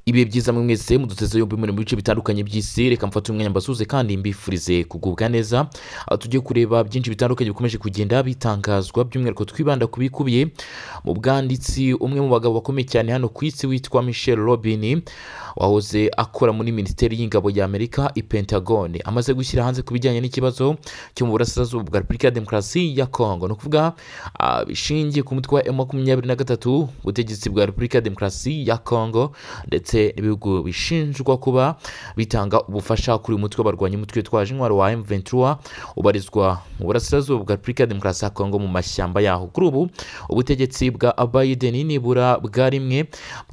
ibihe byiza mwe mwese muduteze yombi muri mu bice bitandukanye by'isi reka mfate umwanya mbasuze kandi mbifurize kugubwa neza Aho tujye kureba byinshi bitandukanye bikomeje kugenda bitangazwa by'umwihariko twibanda ku bikubiye mu bwanditsi umwe mu bagabo bakomeye cyane hano ku isi witwa michel robin wahoze akora muri minisiteri y'ingabo ya amerika i pentagone amaze gushyira hanze ku bijyanye n'ikibazo cyo mu burasirazuba bwa repubulika ya demokarasi ya kongo ni ukuvuga ah, bishingiye ku mutwe wa emu makumyabiri na gatatu ubutegetsi bwa repubulika ya demokarasi ya kongo ndetse n'ibihugu bishinjwa kuba bitanga ubufasha kuri uyu mutwe w'abarwanyi umutwe witwaje intwaro wa M23 ubarizwa mu burasirazuba bwa Repubulika ya Demokarasi ya Kongo mu mashyamba yaho kuri ubu ubutegetsi bwa Biden nibura bwa rimwe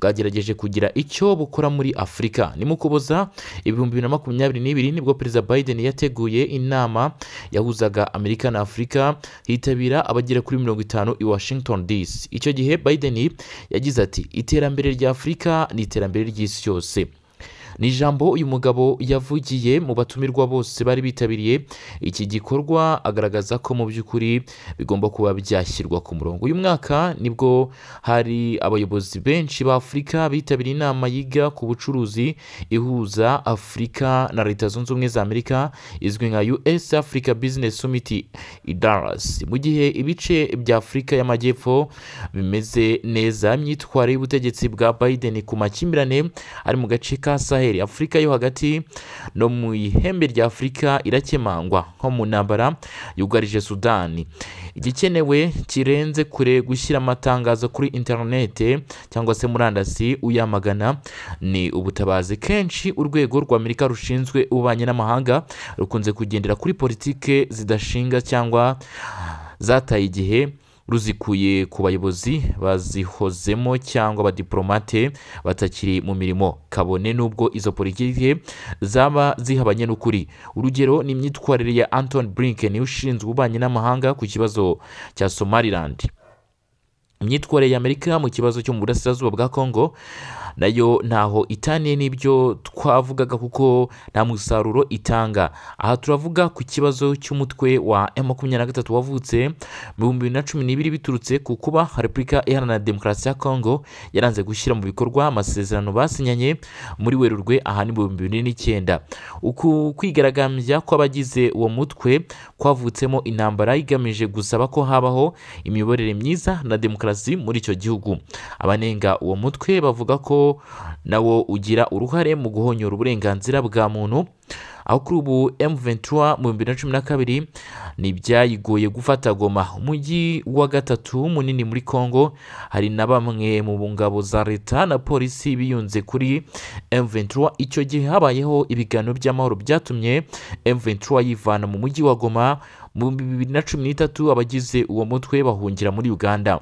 bwagerageje kugira icyo bukora muri Afurika ni mu kuboza ibihumbi bibiri na makumyabiri n'ibiri nibwo perezida Biden yateguye inama yahuzaga Amerika na Afurika hitabira abagera kuri mirongo itanu i Washington DC icyo gihe Biden yagize ati iterambere rya Afurika ni iterambere ry'isi yose ni ijambo uyu mugabo yavugiye mu batumirwa bose bari bitabiriye iki gikorwa agaragaza ko mu by'ukuri bigomba kuba byashyirwa ku murongo uyu mwaka nibwo hari abayobozi benshi ba afurika bitabiriye inama yiga ku bucuruzi ihuza afurika na leta zunze ubumwe za amerika izwi nka us africa business summit i dallas mu gihe ibice bya afurika y'amajyepfo bimeze neza imyitwarire y'ubutegetsi bwa biden ku makimbirane ari mu gace ka saheli afurika yo hagati no mu ihembe rya afurika irakemangwa nko mu ntambara yugarije sudani igikenewe kirenze kure gushyira amatangazo kuri interinete cyangwa se murandasi uyamagana ni ubutabazi kenshi urwego rwa amerika rushinzwe ububanyi n'amahanga rukunze kugendera kuri politike zidashinga cyangwa zataye igihe ruzikuye ku bayobozi bazihozemo cyangwa abadiporomate batakiri mu mirimo kabone n'ubwo izo politike zaba zihabanye n'ukuri urugero ni imyitwarire ya anton blinken ushinzwe ububanyi n'amahanga ku kibazo cya somaliland imyitwarire ya amerika mu kibazo cyo mu burasirazuba bwa kongo nayo ntaho itaniye n'ibyo twavugaga kuko nta musaruro itanga aha turavuga ku kibazo cy'umutwe wa M makumyabiri na gatatu wavutse mu bihumbi bibiri na cumi n'ibiri biturutse ku kuba repubulika iharanira demokarasi ya kongo yaranze gushyira mu bikorwa amasezerano basinyanye muri werurwe aha ni mu bihumbi bibiri n'icyenda uku kwigaragambya kw'abagize uwo mutwe kwavutsemo intambara igamije gusaba ko habaho imiyoborere myiza na demokarasi muri icyo gihugu abanenga uwo mutwe bavuga ko nawo ugira uruhare mu guhonyora uburenganzira bwa muntu aho kuri ubu M23 mu bihumbi bibiri na cumi na kabiri ntibyayigoye gufata goma umujyi wa gatatu munini muri Congo hari na bamwe mu ngabo za leta na polisi biyunze kuri M23 icyo gihe habayeho ibiganiro by'amahoro byatumye M23 yivana mu mujyi wa goma mu bihumbi bibiri na cumi n'itatu abagize uwo mutwe bahungira muri Uganda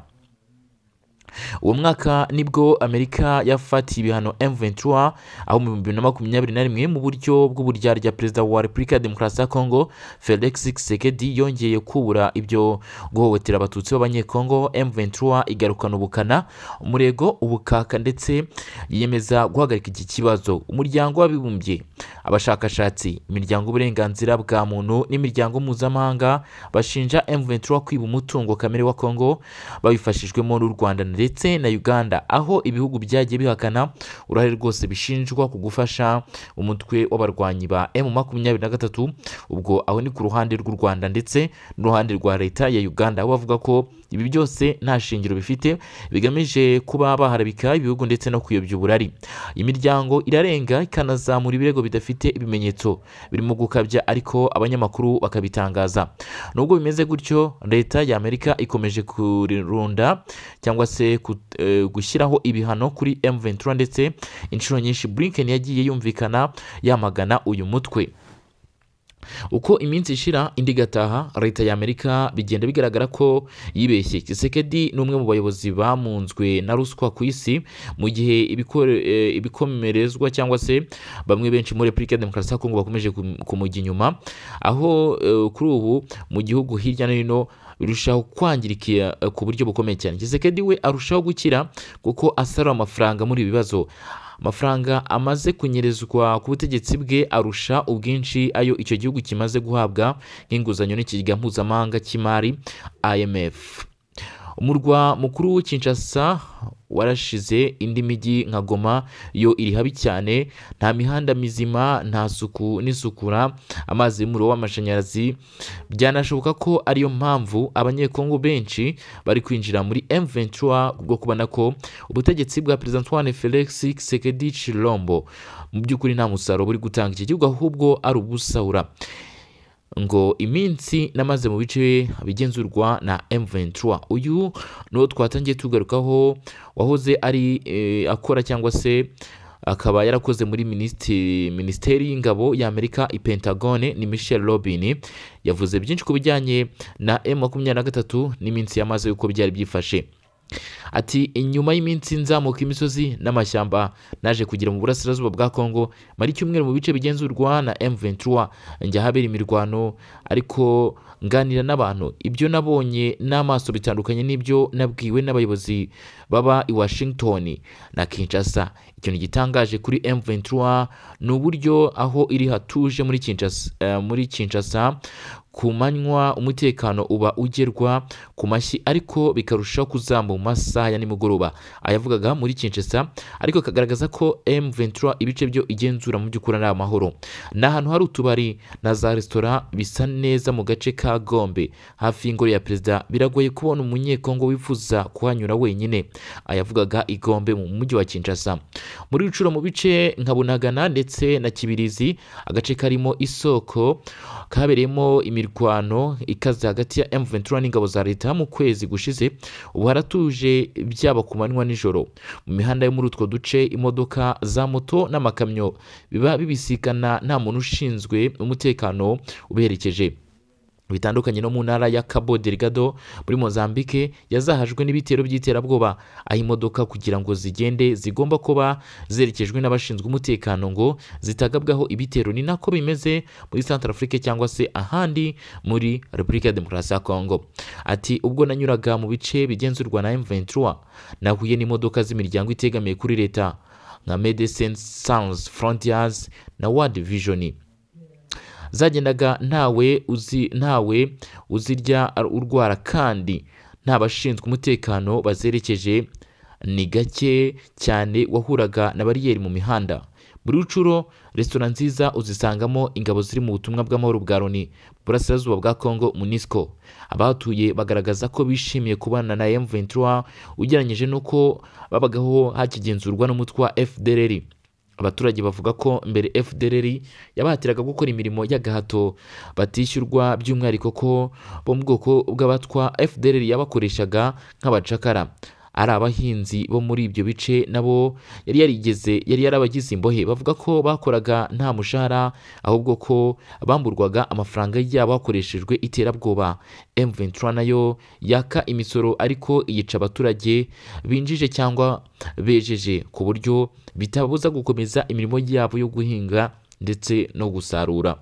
uwo mwaka nibwo amerika yafatiye ibihano M23 aho mu bihumbi bibiri na makumyabiri na rimwe mu buryo bw'uburyarya perezida wa repubulika ya demokarasi ya kongo felix Tshisekedi yongeye kubura ibyo guhohotera abatutsi b'abanyekongo M23 igarukana ubukana umurego ubukaka ndetse yiyemeza guhagarika iki kibazo umuryango w'abibumbye abashakashatsi imiryango uburenganzira bwa muntu n'imiryango mpuzamahanga bashinja M23 kwiba umutungo kamere wa kongo babifashijwemo n'u rwanda ndetse na uganda aho ibihugu byagiye bihakana uruhare rwose bishinjwa ku gufasha umutwe w'abarwanyi ba m makumyabiri na gatatu ubwo aho ni ku ruhande rw'u rwanda ndetse n'uruhande rwa leta ya uganda aho bavuga ko ibi byose nta shingiro bifite bigamije kuba baharabika ibihugu ndetse no kuyobya uburari imiryango irarenga ikanazamura ibirego bidafite ibimenyetso birimo gukabya ariko abanyamakuru bakabitangaza nubwo bimeze gutyo leta ya amerika ikomeje kurunda cyangwa se se ku- eh, gushyiraho ibihano kuri M23 ndetse inshuro nyinshi Blinken yagiye yumvikana yamagana uyu mutwe uko iminsi ishira indi igataha leta ya amerika bigenda bigaragara ko yibeshye kisekedi ni umwe mu bayobozi bamunzwe na ruswa ku isi mu gihe ibikore- eh, ibikomerezwa cyangwa se bamwe benshi muri repubulika ya demokarasi ya kongo bakomeje kum- kumujya inyuma aho eh, kuri ubu mu gihugu hirya no hino birushaho kwangirika eh, ku buryo bukomeye cyane kisekedi we arushaho gukira kuko asarura amafaranga muri ibi bibazo amafaranga amaze kunyerezwa ku butegetsi bwe arusha ubwinshi ayo icyo gihugu kimaze guhabwa nk'inguzanyo n'ikigega mpuzamahanga cy'imari IMF umurwa mukuru w'ikinshasa warashize indi mijyi nka goma yo iri habi cyane nta mihanda mizima nta suku n'isukura amazi y'umuriro w'amashanyarazi byanashoboka ko ariyo mpamvu abanyekongo benshi bari kwinjira muri M23 bwo kubona ko ubutegetsi bwa Perezida Antoine Felix Tshisekedi Chilombo mu by'ukuri nta musaruro uri gutanga iki gihugu ahubwo ari ubusahura ngo iminsi namaze mu bice bigenzurwa na M23 uyu nuwo twatangiye tugarukaho wahoze ari eh, akora cyangwa se akaba yarakoze muri minisitiri minisiteri y'ingabo y'amerika ipentagone ni michel robin yavuze byinshi ku bijyanye na m makumyabiri na gatatu n'iminsi yamaze yuko byari byifashe ati inyuma y'iminsi nzamuka imisozi n'amashyamba naje kugera mu burasirazuba bwa kongo mara icyumweru mu bice bigenzurwa na M23 njya ahabera imirwano ariko nganira n'abantu ibyo nabonye n'amaso bitandukanye n'ibyo nabwiwe n'abayobozi baba i Washington na Kinshasa ikintu gitangaje kuri M23 ni uburyo aho iri hatuje muri Kinshasa eh, muri Kinshasa ku manywa umutekano uba ugerwa ku mashyi ariko bikarushaho kuzamuka mu masaha ya nimugoroba ayavugaga muri Kinshasa ariko akagaragaza ko M23 ibice byo igenzura mu by'ukuri ari amahoro ni ahantu hari utubari na za resitora bisa neza mu gace ka Gombe hafi y'ingoro ya perezida biragoye kubona umunyekongo wifuza kuhanyura wenyine ayavugaga i Gombe mu mujyi wa Kinshasa muri Rucuro mu bice nka Bunagana ndetse na Kibirizi agace karimo isoko kabereyemo imirimo imirwano ikaze hagati ya M23 n'ingabo za leta mu kwezi gushize ubu haratuje byaba ku manywa nijoro mu mihanda yo muri utwo duce imodoka za moto n'amakamyo biba bibisikana nta muntu ushinzwe umutekano uberekeje bitandukanye no mu ntara ya Cabo Delgado muri Mozambique yazahajwe n'ibitero by'iterabwoba aho imodoka kugira ngo zigende zigomba kuba zerekejwe n'abashinzwe umutekano ngo zitagabwaho ibitero ni nako bimeze muri Central Afrique cyangwa se ahandi muri Repubulika ya Demokarasi ya Congo ati ubwo nanyuraga mu bice bigenzurwa na M23 nahuye n'imodoka z'imiryango itegamiye kuri leta nka Medecins Sans Frontiers na World Vision zagendaga ntawe uzi ntawe uzirya urwara kandi nta bashinzwe umutekano bazerekeje ni gake cyane wahuraga na bariyeri mu mihanda muri rucuro resitora nziza uzisangamo ingabo ziri mu butumwa bw'amahoro bwa loni burasirazuba bwa congo munisco abahatuye bagaragaza ko bishimiye kubana na m23 ugereranyije n'uko babagaho hakigenzurwa n'umutwe wa fdrr abaturage bavuga ko mbere fdrr yabahatiraga gukora imirimo y'agahato batishyurwa by'umwihariko ko bo mu bwoko bw'abatwa fdrr yabakoreshaga nk'abacakara ari abahinzi bo muri ibyo bice nabo yari yarigeze yari yarabagize imbohe bavuga ko bakoraga nta mushahara ahubwo ko bamburwaga amafaranga yabo hakoreshejwe iterabwoba M23 nayo yaka imisoro ariko yica abaturage binjije cyangwa bejeje ku buryo bitababuza gukomeza imirimo yabo yo guhinga ndetse no gusarura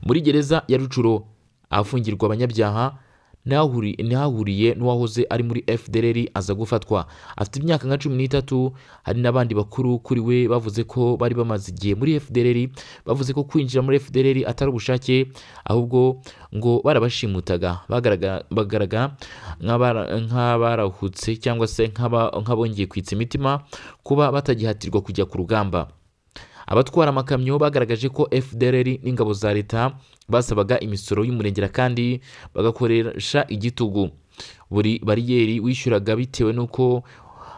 muri gereza ya Rucuro ahafungirwa abanyabyaha ntihahuriye n'uwahoze ari muri fdrr aza gufatwa afite imyaka nka cumi n'itatu hari n'abandi bakuru kuri we bavuze ko bari bamaze igihe muri fdrr bavuze ko kwinjira muri fdrr atari ubushake ahubwo ngo barabashimutaga bagaragara nk'abarahutse cyangwa se nk'abongeye kwitsa imitima kuba batagihatirwa kujya ku rugamba abatwara amakamyo bagaragaje ko fdrr n'ingabo za leta basabaga imisoro y'umurengera kandi bagakoresha igitugu buri bariyeri wishyuraga bitewe n'uko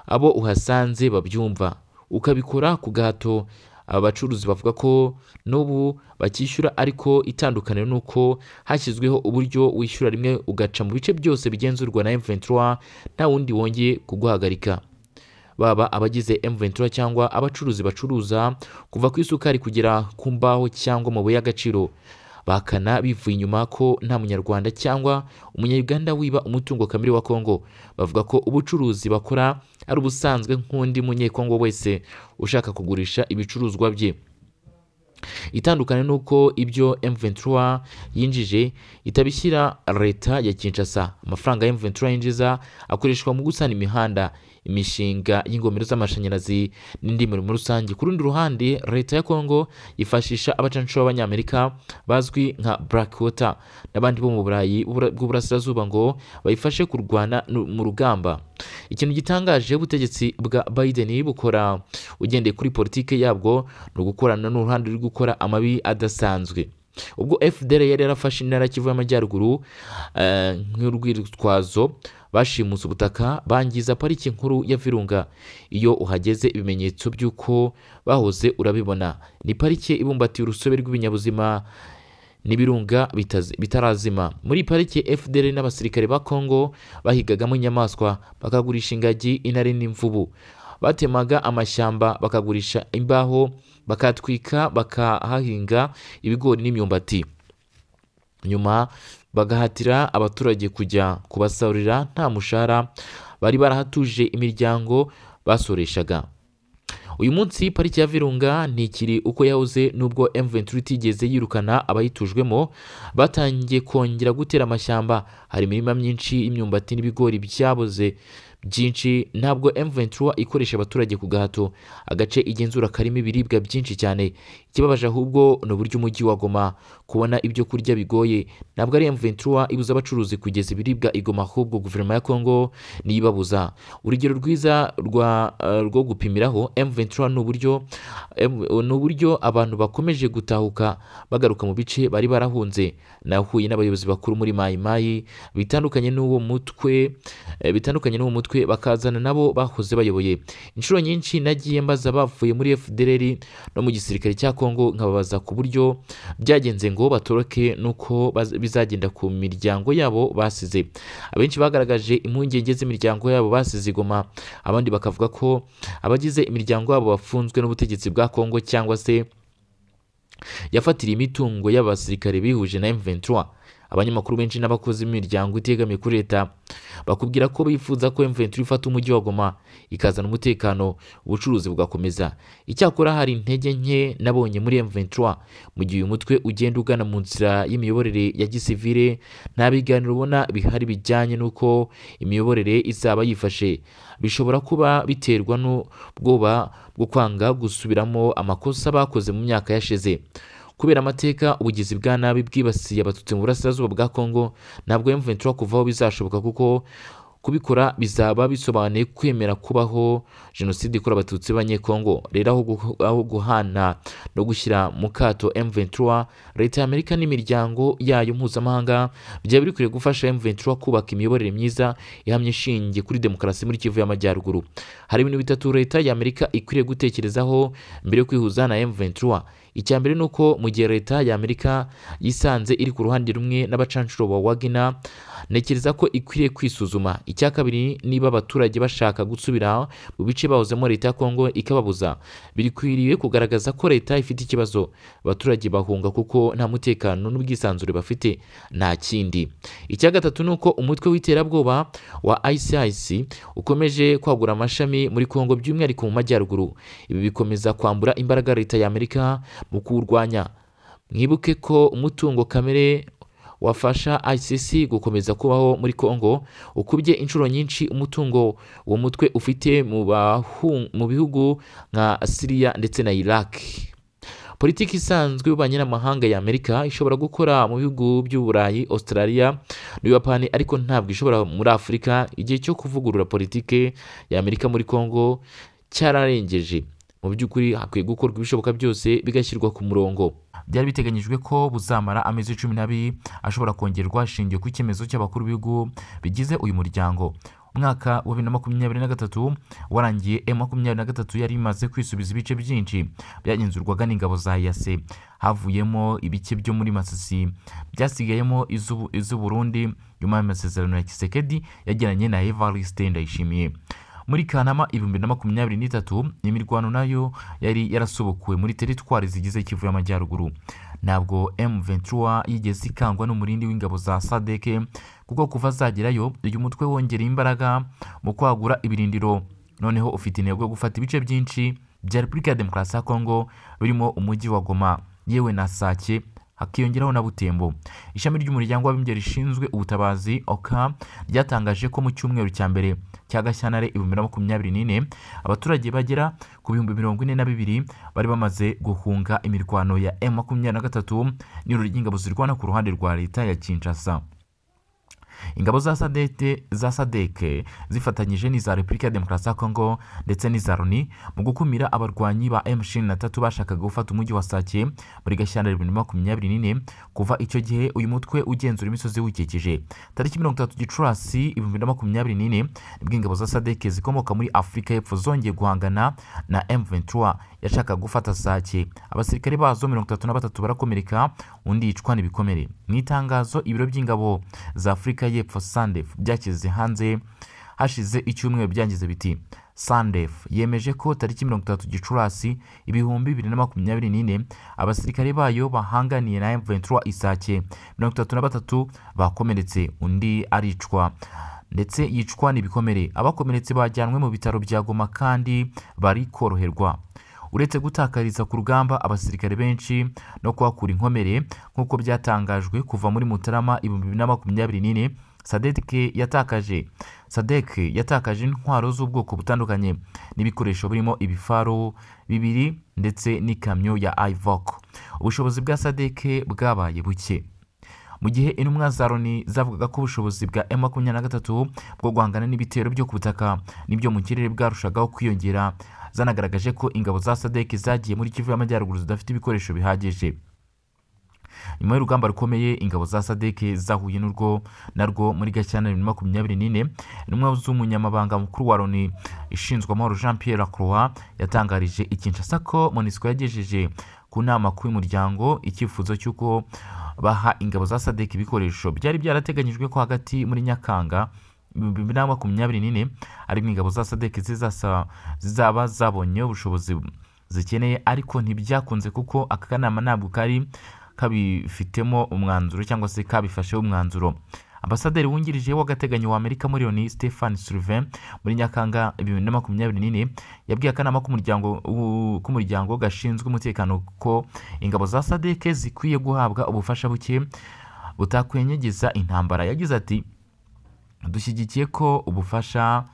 abo uhasanze babyumva ukabikora ku gahato aba bacuruzi bavuga ko n'ubu bakishyura ariko itandukaniro ni uko hashyizweho uburyo wishyura rimwe ugaca mu bice byose bigenzurwa na M23 nta wundi wongeye kuguhagarika baba abagize M23 cyangwa abacuruzi bacuruza kuva ku isukari kugera ku mbaho cyangwa amabuye y'agaciro bakana bivuye inyuma ko nta munyarwanda cyangwa umunyarwanda wiba umutungo kamere wa Kongo bavuga ko ubucuruzi bakora ari ubusanzwe nk'undi munyekongo wese ushaka kugurisha ibicuruzwa bye itandukanye ni uko ibyo M23 yinjije itabishyira leta ya Kinshasa amafaranga ya M23 yinjiza akoreshwa mu gusana imihanda imishinga y'ingomero z'amashanyarazi n'indi mirimo rusange ku rundi ruhande leta ya kongo yifashisha abacancuro b'abanyamerika bazwi nka blackwater n'abandi bo mu burayi bw'uburasirazuba ngo bayifashe kurwana nu- mu rugamba ikintu gitangaje ubutegetsi bwa biden bukora ugendeye kuri politike yabwo ni ugukorana n'uruhande ruri gukora amabi adasanzwe ubwo fdr yari yarafashe intara kivu y'amajyaruguru eh, nk'urwitwazo bashimuse ubutaka bangiza pariki nkuru ya virunga iyo uhageze ibimenyetso by'uko bahoze urabibona ni parike ibumbatiye urusobe rw'ibinyabuzima n'ibirunga bitazi- bitarazima muri parike fdr n'abasirikare ba congo bahigagamo inyamaswa bakagurisha ingagi intare n'imvubu batemaga amashyamba bakagurisha imbaho bakatwika bakahahinga ibigori n'imyumbati nyuma bagahatira abaturage kujya kubasarurira nta mushahara bari barahatuje imiryango basoreshaga uyu munsi pariki ya virunga ntikiri uko yahoze nubwo M23 itigeze yirukana abayitujwemo batangiye kongera gutera amashyamba hari imirima myinshi y'imyumbati n'ibigori byaboze byinshi ntabwo M23 ikoresha abaturage ku gahato agace igenzura karimo ibiribwa byinshi cyane ikibabaje ahubwo ni uburyo umujyi wa Goma kubona ibyo kurya bigoye ntabwo ari M23 ibuza abacuruzi kugeza ibiribwa igoma ahubwo guverinoma ya Kongo niyo ibabuza urugero rwiza rwa, eh, rwo gupimiraho M23 ni uburyo em- ni uburyo abantu bakomeje gutahuka bagaruka mu bice bari barahunze nahuye n'abayobozi bakuru muri Mai Mai bitandukanye n'uwo mutwe eh, bitandukanye n'uwo mutwe bakazana nabo bahoze bayoboye inshuro nyinshi nagiye mbaza bavuye muri FDLR no mu gisirikare cya Kongo nkababaza ku buryo byagenze ngo batoroke nuko baz- bizagenda ku miryango yabo basize abenshi bagaragaje impungenge z'imiryango yabo basize igoma abandi bakavuga ko abagize imiryango yabo bafunzwe n'ubutegetsi bwa kongo cyangwa se yafatiriye imitungo y'abasirikare bihuje na M23 abanyamakuru benshi n'abakozi b'imiryango itegamiye kuri leta bakubwira ko bifuza ko M23 ifata umujyi wa Goma ikazana umutekano ubucuruzi bugakomeza icyakora hari intege nke nabonye muri M23 mu gihe uyu mutwe ugenda ugana mu nzira y'imiyoborere ya gisivile nta biganiro ubona bihari bijyanye n'uko imiyoborere izaba yifashe bishobora kuba biterwa n'ubwoba bwo kwanga gusubiramo amakosa bakoze mu myaka yashize kubera amateka ubugizi bwa nabi bwibasiye abatutsi mu burasirazuba bwa kongo ntabwo M23 kuvaho bizashoboka kuko kubikora bizaba bisobanuye kwemera kubaho jenoside ikora abatutsi b'abanyekongo rero aho gu- aho guhana no gushyira mu kato M23 leta ya Amerika n'imiryango yayo mpuzamahanga byaba bikwiye gufasha M23 kubaka imiyoborere myiza ihamye ishingiye kuri demokarasi muri Kivu y'Amajyaruguru hari ibintu bitatu leta ya Amerika ikwiriye gutekerezaho mbere yo kwihuza na M23 icya mbere ni uko mu gihe leta ya Amerika yisanze iri ku ruhande rumwe n'abacancuro ba Wagner ntekereza ko ikwiriye kwisuzuma icya kabiri niba abaturage bashaka gusubira mu bice bahozemo leta ya kongo ikababuza birikwiriye kugaragaza ko leta ifite ikibazo abaturage bahunga kuko nta mutekano n'ubwisanzure bafite nta kindi icya gatatu ni uko umutwe w'iterabwoba wa ICIC ukomeje kwagura amashami muri kongo by'umwihariko mu majyaruguru ibi bikomeza kwambura imbaraga leta ya amerika mu kuwurwanya mwibuke ko umutungo kamere wafasha ICC gukomeza kubaho muri Kongo ukubye inshuro nyinshi umutungo uwo mutwe ufite mu bahu- mu bihugu nka Syria ndetse na Iraq. Politiki isanzwe y'ububanyi n'amahanga ya Amerika ishobora gukora mu bihugu by'Uburayi, Australia n'Ubuyapani ariko ntabwo ishobora muri Afurika. Igihe cyo kuvugurura politiki ya Amerika muri Kongo cyararengeje. Mu by'ukuri hakwiye gukorwa ibishoboka byose bigashyirwa ku murongo byari biteganyijwe ko buzamara amezi cumi n'abiri ashobora kongerwa hashingiwe ku icyemezo cy'abakuru b'ibihugu bigize uyu muryango umwaka wa bibiri na makumyabiri na gatatu warangiye m makumyabiri na gatatu yari imaze kwisubiza ibice byinshi byagenzurwaga n'ingabo za yase havuyemo ibice byo muri masisi byasigayemo iz'u- iz'uburundi nyuma y'amasezerano ya kisekedi yagiranye na evariste ndayishimiye muri kanama ibihumbi na makumyabiri n'itatu imirwano nayo yari yarasubukuwe muri teritwari zigize kivu y'amajyaruguru ntabwo m23 yigeze ikangwa n'umurindi w'ingabo za sadeke kuko kuva zagerayo uyu mutwe wongereye imbaraga mu kwagura ibirindiro noneho ufite intego yo gufata ibice byinshi bya repubulika ya demokarasi ya kongo birimo umujyi wa goma yewe na sake hakiyongeraho na butembo ishami ry'umuryango w'abimbye rishinzwe ubutabazi oka ryatangaje ko mu cyumweru cya mbere cya gashyantare ibihumbi na makumyabiri n'ine abaturage bagera ku bihumbi mirongo ine na bibiri bari bamaze guhunga imirwano ya emu makumyabiri na gatatu n'iruri ry'ingabo zirwana ku ruhande rwa leta ya kinshasa ingabo za sadete za sadeke zifatanyije n'iza repubulika ya demokarasi ya kongo ndetse n'iza loni mu gukumira abarwanyi ba M23 bashakaga gufata umujyi wa Sake muri gashyantare bibiri na makumyabiri n'ine kuva icyo gihe uyu mutwe ugenzura imisozi wikikije tariki mirongo itatu gicurasi ibihumbi bibiri na makumyabiri n'ine nibwo ingabo za sadeke zikomoka muri afurika y'epfo zongeye guhangana na M23 yashakaga gufata Sake abasirikare bazo mirongo itatu na batatu barakomereka undi yicwa n'ibikomere mu itangazo ibiro by'ingabo za afurika y'epfo sandefu byashyize hanze hashize icyumweru byangize biti sandefu yemeje ko tariki mirongo itatu gicurasi ibihumbi bibiri na makumyabiri n'ine abasirikare bayo bahanganiye na M23 isake mirongo itatu na batatu bakomeretse undi aricwa ndetse yicwa n'ibikomere abakomeretse bajyanwe mu bitaro bya goma kandi bari koroherwa uretse gutakariza ku rugamba abasirikare benshi no kuhakura inkomere nk'uko byatangajwe kuva muri mutarama ibihumbi bibiri na makumyabiri n'ine sadeke yatakaje sadeke yatakaje intwaro z'ubwoko butandukanye n'ibikoresho birimo ibifaro bibiri ndetse n'ikamyo ya ivok ubushobozi bwa sadeke bwabaye buke mu gihe intumwa za loni zavugaga ko ubushobozi bwa m makumyabiri na gatatu bwo guhangana n'ibitero byo ku butaka n'ibyo mu kirere bwarushagaho kwiyongera zanagaragaje ko ingabo za sadek zagiye muri kivu y'amajyaruguru zidafite ibikoresho bihagije nyuma y'urugamba rukomeye ingabo za sadek zahuye n'urwo narwo muri gashyantare bibiri na makumyabiri n'ine intumwa z'umunyamabanga mukuru wa loni ishinzwe amahoro jean pierre lacroix yatangarije ikinshasa ko monisco yagejeje ku nama ku y'umuryango icyifuzo cy'uko baha ingabo za sadek ibikoresho byari byarateganyijwe ko hagati muri nyakanga bibiri na makumyabiri n'ine ariko ingabo za sadek zizaba zabonye ubushobozi zikeneye ariko ntibyakunze kuko aka kanama ntabwo kari kabifitemo umwanzuro cyangwa se kabifasheho umwanzuro ambasaderi wungirije w'agateganyo wa amerika muri loni stephen sullivan muri nyakanga bibiri na makumyabiri n'ine yabwiye akanama k'umuryango gashinzwe umutekano ko ingabo za sadek zikwiye guhabwa ubufasha buke butakwenyegeza intambara yagize ati dushyigikiye ko ubufasha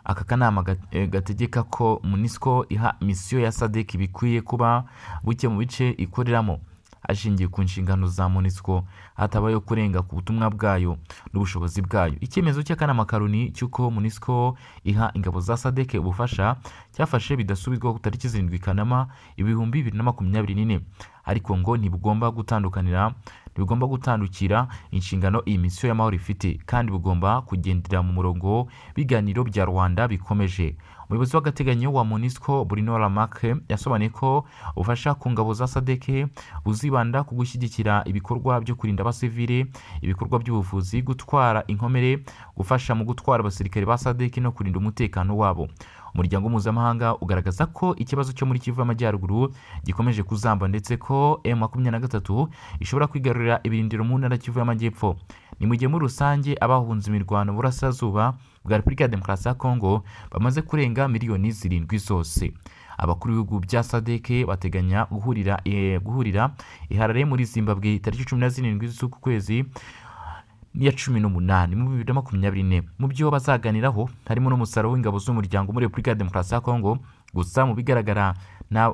aka kanama gategeka ko munisiko iha misiyo ya sadek bikwiye kuba buke mu bice ikoreramo ashingiye ku nshingano za munisiko hatabayeho kurenga ku butumwa bwayo n'ubushobozi bwayo icyemezo cy'akanama karoni cy'uko munisiko iha ingabo za sadek ubufasha cyafashe bidasubirwaho tariki zirindwi kanama ibihumbi bibiri na makumyabiri n'ine ariko ngo ntibugomba gutandukanira ntibugomba gutandukira inshingano iyi misiyo y'amahoro ifite kandi bugomba kugendera mu murongo w'ibiganiro bya rwanda bikomeje umuyobozi w'agateganyo wa munisco burino ramake yasobanuye ko ubufasha ku ngabo za sadeke buzibanda ku gushyigikira ibikorwa byo kurinda abasivile ibikorwa by'ubuvuzi gutwara inkomere gufasha mu gutwara abasirikare ba sadeke no kurinda umutekano wabo umuryango mpuzamahanga ugaragaza ko ikibazo cyo muri kivu y'amajyaruguru gikomeje kuzamba ndetse ko m makumyabiri na gatatu ishobora kwigarurira ibirindiro mu ntara kivu y'amajyepfo ni mu gihe muri rusange abahunze imirwano burasirazuba bwa repubulika ya demokarasi ya kongo bamaze kurenga miliyoni zirindwi zose abakuru b'ibihugu bya sadeke bateganya guhurira eh, guhurira iharare muri zimbabwe tariki cumi na zirindwi z'uku kwezi iya cumi n'umunani mu bibiri na makumyabiri n'ine mu byo bazaganiraho harimo n'umusaruro w'ingabo z'umuryango muri repubulika ya demokarasi ya kongo gusa mu bigaragara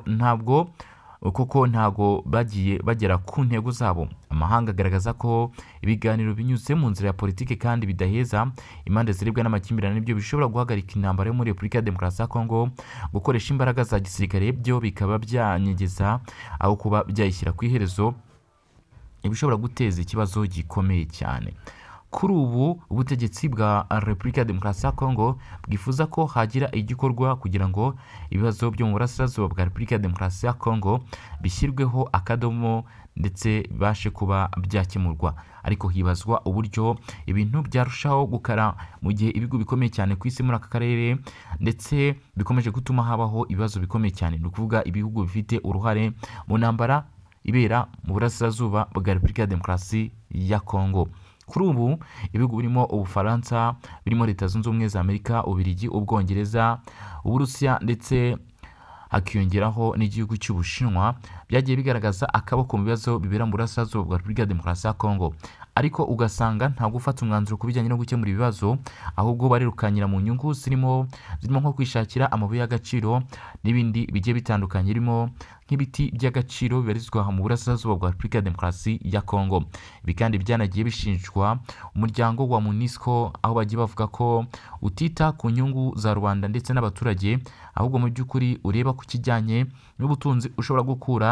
ntabwo kuko ntago bagiye bagera ku ntego zabo amahanga agaragaza ko ibiganiro binyuze mu nzira ya politiki kandi bidaheza impande ziribwa n'amakimbirane nibyo bishobora guhagarika intambara yo muri repubulika ya demokarasi ya kongo gukoresha imbaraga za gisirikare byo bikaba byanyegeza aho kuba byayishyira ku iherezo ibishobora guteza ikibazo gikomeye cyane kuri ubu ubutegetsi bwa repubulika ya demokarasi ya kongo bwifuza ko hagira igikorwa kugira ngo ibibazo byo mu burasirazuba bwa repubulika ya demokarasi ya kongo bishyirweho akadomo ndetse bibashe kuba byakemurwa ariko hibazwa uburyo ibintu byarushaho gukara mu gihe ibigo bikomeye cyane ku isi muri aka karere ndetse bikomeje gutuma habaho ibibazo bikomeye cyane ni ukuvuga ibihugu bifite uruhare mu ntambara ibera mu burasirazuba bwa repubulika ya demokarasi ya kongo kuri ubu ibihugu birimo ubufaransa birimo leta zunze ubumwe za amerika ububirigi ubwongereza uburusiya ndetse hakiyongeraho n'igihugu cy'ubushinwa byagiye bigaragaza akaboko mu bibazo bibera mu burasirazuba bwa repubulika ya demokarasi ya kongo ariko ugasanga nta gufata umwanzuro ku bijyanye no gukemura ibibazo ahubwo barirukanyira mu nyungu zirimo zirimo nko kwishakira amabuye y'agaciro n'ibindi bigiye bitandukanye birimo nk'ibiti by'agaciro bibarizwa mu burasirazuba bwa repubulika ya demokarasi ya kongo ibi kandi byanagiye bishinjwa umuryango wa munisco aho bagiye bavuga ko utita ku nyungu za rubanda ndetse n'abaturage ahubwo mu by'ukuri ureba ku kijyanye n'ubutunzi ushobora gukura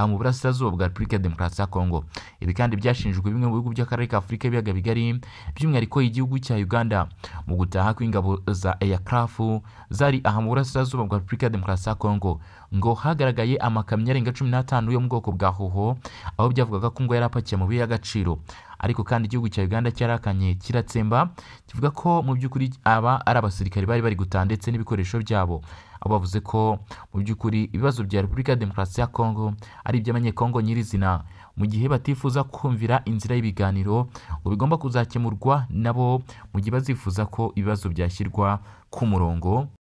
mu burasirazuba bwa repubulika ya demokarasi ya kongo ibi kandi byashinjwe bimwe mu bihugu by'akarere ka afurika y'ibiyaga bigari by'umwihariko igihugu cya uganda mu gutaha kw'ingabo za eyacrafu zari aha mu burasirazuba bwa repubulika ya demokarasi ya kongo ngo hagaragaye amakamyo arenga cumi n'atanu yo mu bwoko bwa hoho aho byavugaga ko ngo yari apakiye amabuye y'agaciro ariko kandi igihugu cya uganda cyarakanye kiratsemba kivuga ko mu by'ukuri aba ari abasirikare bari bari gutaha ndetse n'ibikoresho byabo aho bavuze ko mu by'ukuri ibibazo bya repubulika ya demokarasi ya kongo ari iby'abanyekongo nyirizina mu gihe batifuza kumvira inzira y'ibiganiro ngo bigomba kuzakemurwa nabo mu gihe bazifuza ko ibibazo byashyirwa ku murongo